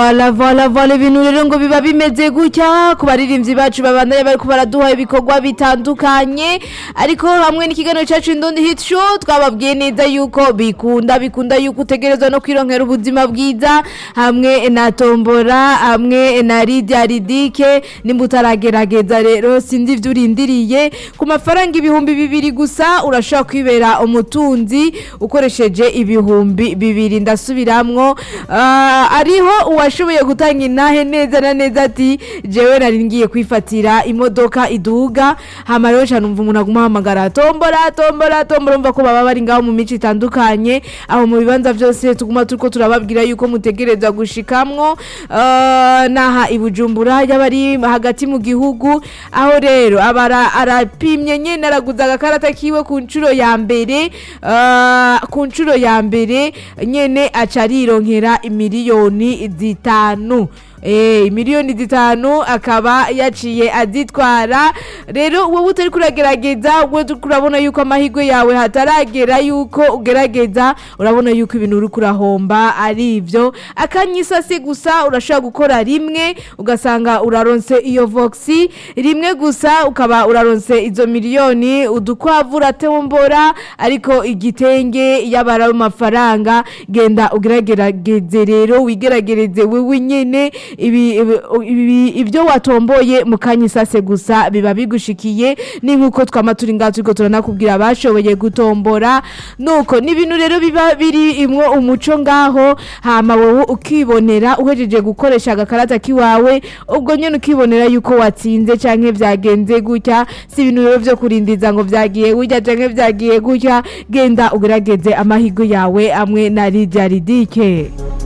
Voila voila voila ibintu rero ngo biba bimeze gutya ku baririmbyi bacu babandanya bariko baraduha ibikorwa bitandukanye ariko hamwe n'ikiganiro cacu Indundi Hit Show twababwiye neza yuko bikunda bikunda yuko utegerezwa no kwironkera ubuzima bwiza hamwe na tombora hamwe na Lydia Ridike nimba utaragerageza rero sinzi ivyo urindiriye ku mafaranga ibihumbi bibiri gusa urashobora kwibera umutunzi ukoresheje ibihumbi bibiri ndasubiramwo Ah, ariho uwashoboye gutanga intahe neza na neza ati jewe nari ngiye kwifatira imodoka iduga hama rero cyane umva umuntu aguma ahamagara tombora tombora tombora umva ko baba bari ngaho mu mico itandukanye aho mu bibanza byose tuguma turiko turababwira yuko mutegereza gushikamwo Ah, naha i Bujumbura yaba ari hagati mu gihugu aho rero abara arapimye nyene araguza agakarata kiwe ku nshuro ya mbere ah, ku nshuro ya mbere nyene aca arironkera imiliyoni zitanu Eh, miliyoni zitanu akaba yaciye azitwara rero wowe utari kuragerageza wowe uriko urabona yuko amahirwe yawe hataragera yuko ugerageza urabona yuko ibintu uri kurahomba ari ivyo akanyisasi gusa urashobora gukora rimwe ugasanga uraronse iyo voxi rimwe gusa ukaba uraronse izo miliyoni udukwavu uratombora ariko igitenge yabara amafaranga genda ugeragerageze rero wigeragereze wewe nyene ibi, ibi, ibi, ibyo watomboye mu kanyisase gusa biba bigushikiye ni nkuko twama turi ngaho turiko turanakubwira abashoboye gutombora nuko ni ibintu rero biba biri imwo umuco ngaho hama wowe ukibonera uhejeje gukoresha agakarata kiwawe ubwo nyene ukibonera yuko watsinze canke vyagenze gutya si ibintu rero vyo kurindiza ngo vyagiye gutya canke vyagiye gutya genda ugerageze amahirwe yawe amwe na Lydia Ridike